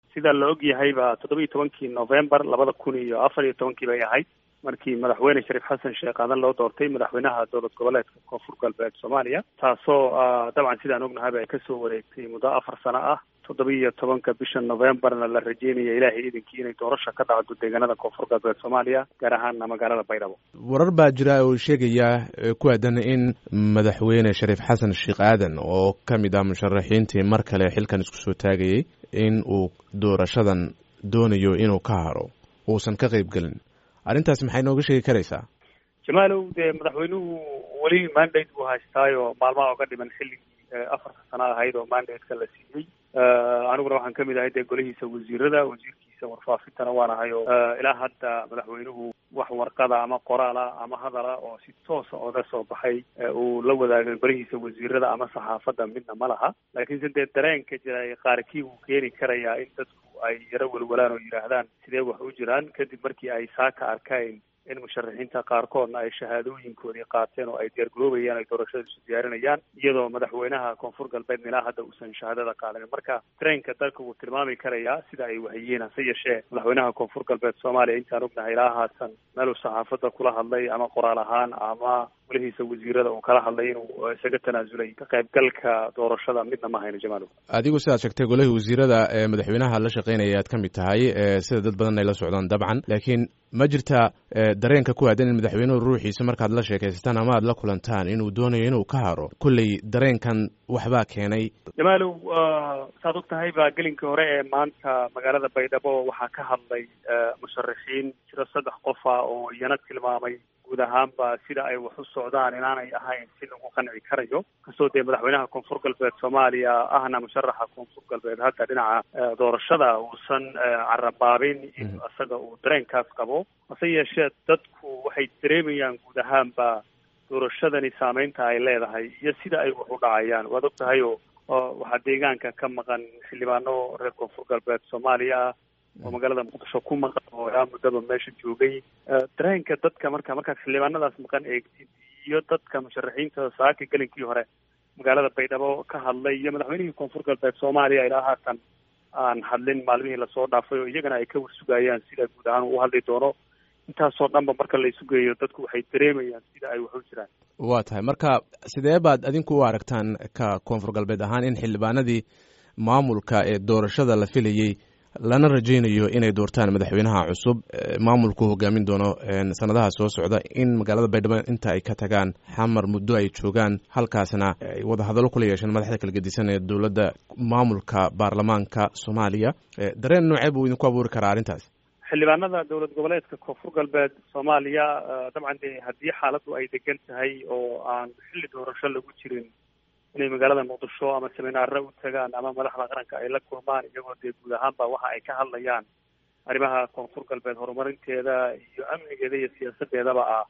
sida la og yahayba toddoba iyo tobankii november labada kun iyo afar iyo tobankii bay ahayd markii madaxweyne shariif xasan sheekh aadan loo doortay madaxweynaha dowlad goboleedka koonfur galbeed soomaaliya taasoo dabcan sidaan ognahayba ay kasoo wareegtay muddo afar sano ah toddoba iyo tobanka bisha novemberna la rajeynaya ilaahay iidankii inay doorasha ka dhacdo deegaanada koonfur galbeed soomaaliya gaar ahaana magaalada baydhabo warar baa jira oo sheegaya ku aadan in madaxweyne shariif xasan sheekh aadan oo ka mid ah musharaxiintii mar kale xilkan isku soo taagayay in uu doorashadan doonayo inuu ka haro uusan ka qayb gelin arrintaas maxay nooga sheegi karaysaa jamaalow dee madaxweynuhu weli mandate buu haystaayo maalmaha oga dhiman xilligii afarta sano ahayd oo mandate-ka la siiyey aniguna waxaan kamid ahay dee golihiisa wasiirada wasiirkiisa warfaafintana waan ahay oo ilaa hadda madaxweynuhu wax warqada ama qoraala ama hadala oo si toosa oga soo baxay uu la wadaagay golihiisa wasiirada ama saxaafadda midna ma laha laakiinse dee dareenka jira qaarkii wuu keeni karayaa in dadku ay yaro welwalaan oo yidhaahdaan sidee wax u jiraan kadib markii ay saaka arkayn in musharaxiinta qaarkoodna ay shahaadooyinkoodii qaateen oo ay diyaargaroobayaan ay doorashada isu diyaarinayaan iyadoo madaxweynaha koonfur galbeedna ilaa hadda uusan shahaadada qaadanin marka dareenka dalka wuu tilmaami karayaa sida ay wahiyeen hase yeeshee madaxweynaha koonfur galbeed soomaaliya intaan ognahay ilaa haatan meeluu saxaafadda kula hadlay ama qoraal ahaan ama golihiisa wasiirada uu kala hadlay inuu isaga tanaasulay ka qaybgalka doorashada midna ma hayno jamaalow adigu sidaad sheegtay golihii wasiirada ee madaxweynaha la shaqeynaya aad ka mid tahay sida dad badan ay la socdaan dabcan laakiin ma jirta dareenka ku aadan in madaxweynuhu ruuxiisa markaad la sheekaysataan ama aad la kulantaan inuu doonayo inuu ka haro kolley dareenkan waxbaa keenay jamaalow saad og tahay baa gelinkii hore ee maanta magaalada baydhabo waxaa ka hadlay musharaxiin jiro saddex qofa oo iyana tilmaamay guud ahaanba sida ay wax u socdaan inaanay ahayn si lagu qanci karayo kastoo dee madaxweynaha koonfur galbeed soomaaliya ahna musharaxa koonfur galbeed hadda dhinaca doorashada uusan carabaabin in isaga uu dareenkaas qabo hase yeeshee dadku waxay dareemayaan guud ahaanba doorashadani saameynta ay leedahay iyo sida ay wax u dhacayaan waad og tahay oo waxaa deegaanka ka maqan xildhibaano reer koonfur galbeed soomaaliya ah oo magaalada muqdisho ku maqan oo ilaa muddaba meesha joogay dareenka dadka marka markaad xildhibaanadaas maqan eegtid iyo dadka musharaxiinta saaka gelinkii hore magaalada baydhabo ka hadlay iyo madaxweynihii koonfur galbeed soomaaliya ilaa haatan aan hadlin maalmihii lasoo dhaafay oo iyagana ay ka warsugayaan sida guud ahaan uu hadli doono intaasoo dhanba marka la isu geeyo dadku waxay dareemayaan sida ay wax u jiraan waa tahay marka sidee baad adinku u aragtaan ka koonfur galbeed ahaan in xildhibaanadii maamulka ee doorashada la filayey lana rajaynayo inay doortaan madaxweynaha cusub maamulku hogaamin doono sanadaha soo socda in magaalada baydhabo inta ay ka tagaan xamar muddo ay joogaan halkaasna ay wadahadallo kula yeesheen madaxda kala gedisan ee dowladda maamulka baarlamaanka soomaaliya dareen noocee buu idinku abuuri karaa arrintaas xildhibaanada dowlad goboleedka koonfur galbeed soomaaliya dabcan dee haddii xaaladdu ay degan tahay oo aan xilli doorasho lagu jirin inay magaalada muqdisho ama seminaare u tagaan ama madaxda qaranka ay la kulmaan iyagoo dee guud ahaanba waxa ay ka hadlayaan arrimaha koonfur galbeed horumarinteeda iyo amnigeeda iyo siyaasadeedaba ah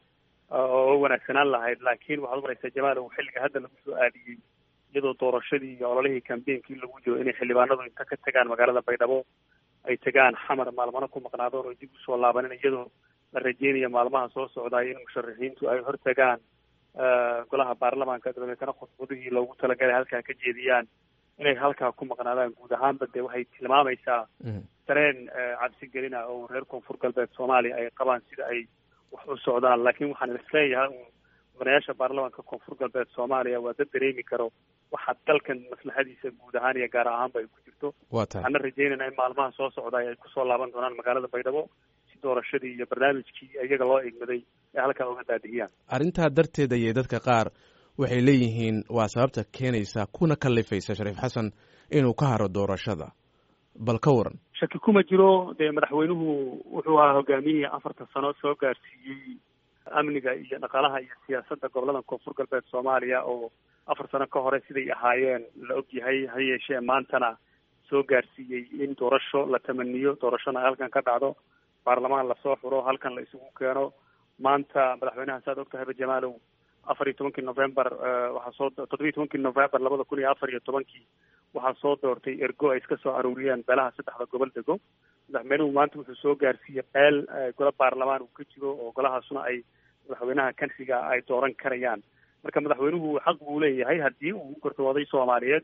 oo wanaagsanaan lahayd laakiin waxaad umaraysaa jamaalow xilliga hadda lagu soo aadiyey iyadoo doorashadii iyo ololihii kambeinkii lagu jiro inay xildhibaanadu inta ka tagaan magaalada baydhabo ay tagaan xamar maalmano ku maqnaadoon oo dib usoo laabanin iyadoo la rajeynayo maalmaha soo socdaay in musharaxiintu ay hortagaan golaha baarlamaanka dabadeetana khudbadihii loogu talagalay halkaa ka jeediyaan inay halkaa ku maqnaadaan guud ahaanba dee waxay tilmaamaysaa dareen cabsigelina oo reer koonfur galbeed soomaaliya ay qabaan sida ay wax u socdaan laakiin waxaan isleeyahay mudanayaasha baarlamaanka koonfur galbeed soomaaliya waa dad dareemi karo waxa dalkan maslaxadiisa guud ahaan iyo gaar ahaanba ay ku jirto wa tahay waxaana rajeynayna in maalmaha soo socdaay ay kusoo laaban doonaan magaalada baydhabo si doorashadii iyo barnaamijkii iyaga loo egmaday ay halkaa uga daadihiyaan arrintaa darteed ayay dadka qaar waxay leeyihiin waa sababta keenaysa kuna kalifaysa shariif xasan inuu ka haro doorashada bal ka waran shaki kuma jiro dee madaxweynuhu wuxuu ahaa hogaamiyihii afartan sano soo gaarsiiyey amniga iyo dhaqaalaha iyo siyaasadda gobolada koonfur galbeed soomaaliya oo afar sano ka hore siday ahaayeen la og yahay ha yeeshee maantana soo gaarsiiyey in doorasho la tamaniyo doorashona halkan ka dhacdo baarlamaan lasoo xuro halkan la isugu keeno maanta madaxweynaha saad og tahayba jamaalow afar iyo tobankii november waxaa soo toddobiyi tobankii november labada kun iyo afar iyo tobankii waxaa soo doortay ergo ay iska soo aruuriyeen beelaha saddexda gobol dego madaxweynuhu maanta wuxuu soo gaarsiiyey qeel golo baarlamaan uu ka jiro oo golahaasuna ay madaxweynaha kansiga ay dooran karayaan marka madaxweynuhu xaq buu leeyahay haddii uu gortooday soomaaliyeed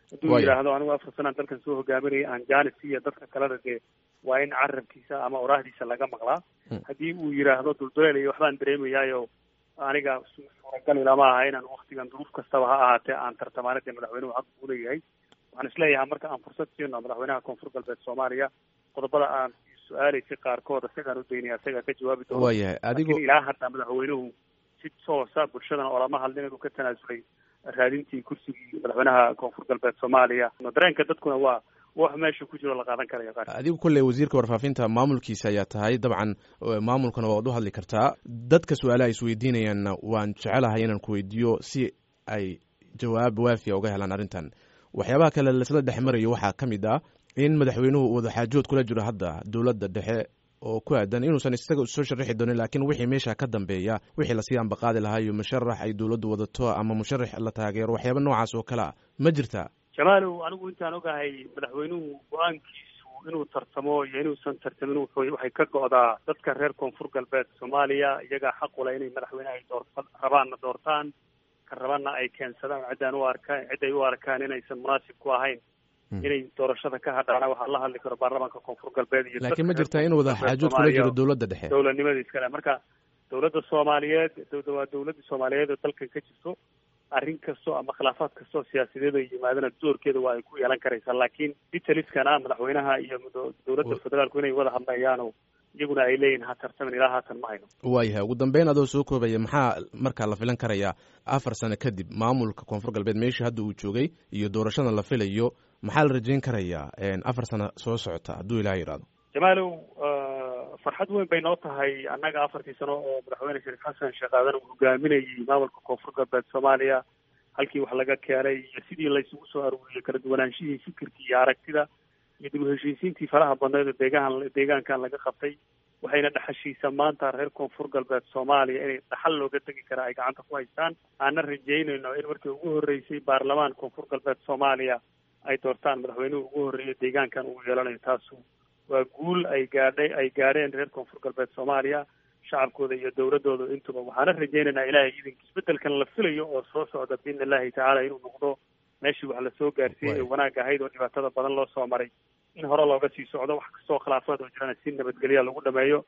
hadduu yidhaahdo anigu afar sanaan dalkan soo hogaaminaya aan janis iyo dadka kalena dee waa in carabkiisa ama oraahdiisa laga maqlaa haddii uu yidhaahdo dulduleel iyo waxbaan dareemayaayo aniga suuragal ilama aha inaan waktigan duruuf kastaba ha ahaatee aan tartamaana dee madaxweynuhu xaq buu leeyahay waxaan isleeyahay marka aan fursad siino madaxweynaha koonfur galbeed soomaaliya qodobada aan su-aalaysay qaarkood isagaan u daynaya isagaa ka jawaabi doona waayahay adigo lakin ilaa hadda madaxweynuhu si toosa bulshadana olama hadlin inuu ka tanaasulay raadintii kursigii madaxweynaha koonfur galbeed soomaaliya dareenka dadkuna waa wax meesha ku jiro la qaadan karaya qaar adigu kolley wasiirka warfaafinta maamulkiisa ayaa tahay dabcan maamulkana waad u hadli kartaa dadka su-aalaha isweydiinayaanna waan jecelahay inaan ku weydiiyo si ay jawaab waafiya uga helaan arrintan waxyaabaha kale laisla dhex marayo waxaa ka mid ah in madaxweynuhu wadaxaajood kula jiro hadda dowladda dhexe oo ku aadan inuusan isaga soo sharaxi doonin laakiin wixii meesha ka dambeeya wixii lasii ambaqaadi lahaa iyo musharax ay dowladdu wadato ama musharax la taageero waxyaaba noocaas oo kale a ma jirta jamaalow anigu intaan ogahay madaxweynuhu go-aankiisu inuu tartamo iyo inuusan tartamin waxay ka go'daa dadka reer koonfur galbeed soomaaliya iyagaa xaq ula inay madaxweyne ay door rabaanna doortaan ka rabanna ay keensadaan ciddaan u arkaan cid ay u arkaan inaysan munaasib ku ahayn inay doorashada ka hadhaana waxaa la hadli karo baarlamaanka koonfur galbeed iyo laakiin ma jirtaa in wada xaajood kula jiro dowladda dhexe dowladnimada iskale marka dowladda soomaaliyeed waa dowladda soomaaliyeed oo dalkan ka jirto arrin kasto ama khilaafaad kastoo siyaasadeed ay yimaadana doorkeeda waa ay ku yeelan karaysaa laakiin ditaliskana madaxweynaha iyo dowladda federaalku inay wada hadlayaano iyaguna ay leeyihin ha tartamin ilaa haatan ma hayno waayahay ugu dambeyn adoo soo koobaya maxaa markaa la filan karayaa afar sano kadib maamulka koonfur galbeed meeshii hadda uu joogay iyo doorashada la filayo maxaa la rajayn karayaa afar sano soo socota hadduu ilaah yidhaahdo jamaalow farxad weyn bay noo tahay annaga afartii sano oo madaxweyne shariif xasan sheekh aadan uu hogaaminayay maamulka koonfur galbeed soomaaliya halkii wax laga keenay iyo sidii laysugu soo aruuriyey kala duwanaanshihii fikirkii iyo aragtida iyo dib u heshiisiintii faraha badneed oo deegahan deegaankan laga qabtay waxayna dhaxashiisa maanta reer koonfur galbeed soomaaliya inay dhaxal looga tegi karaa ay gacanta ku haystaan aanna rajaynayno in markii ugu horreysay baarlamaan koonfur galbeed soomaaliya ay doortaan madaxweynuhu ugu horreeya deegaankan uu yeelanayo taasu waa guul ay gaadhay ay gaadheen reer koonfur galbeed soomaaliya shacabkooda iyo dowladooda intuba waxaana rajaynaynaa ilaahay idinka isbedelkan la filayo oo soo socda biidni illahi tacaala inuu noqdo meeshii wax lasoo gaarsiiyey ee wanaag ahayd oo dhibaatada badan loo soo maray in hore looga sii socdo wax kastoo khilaafaad oo jirana si nabadgelya lagu dhameeyo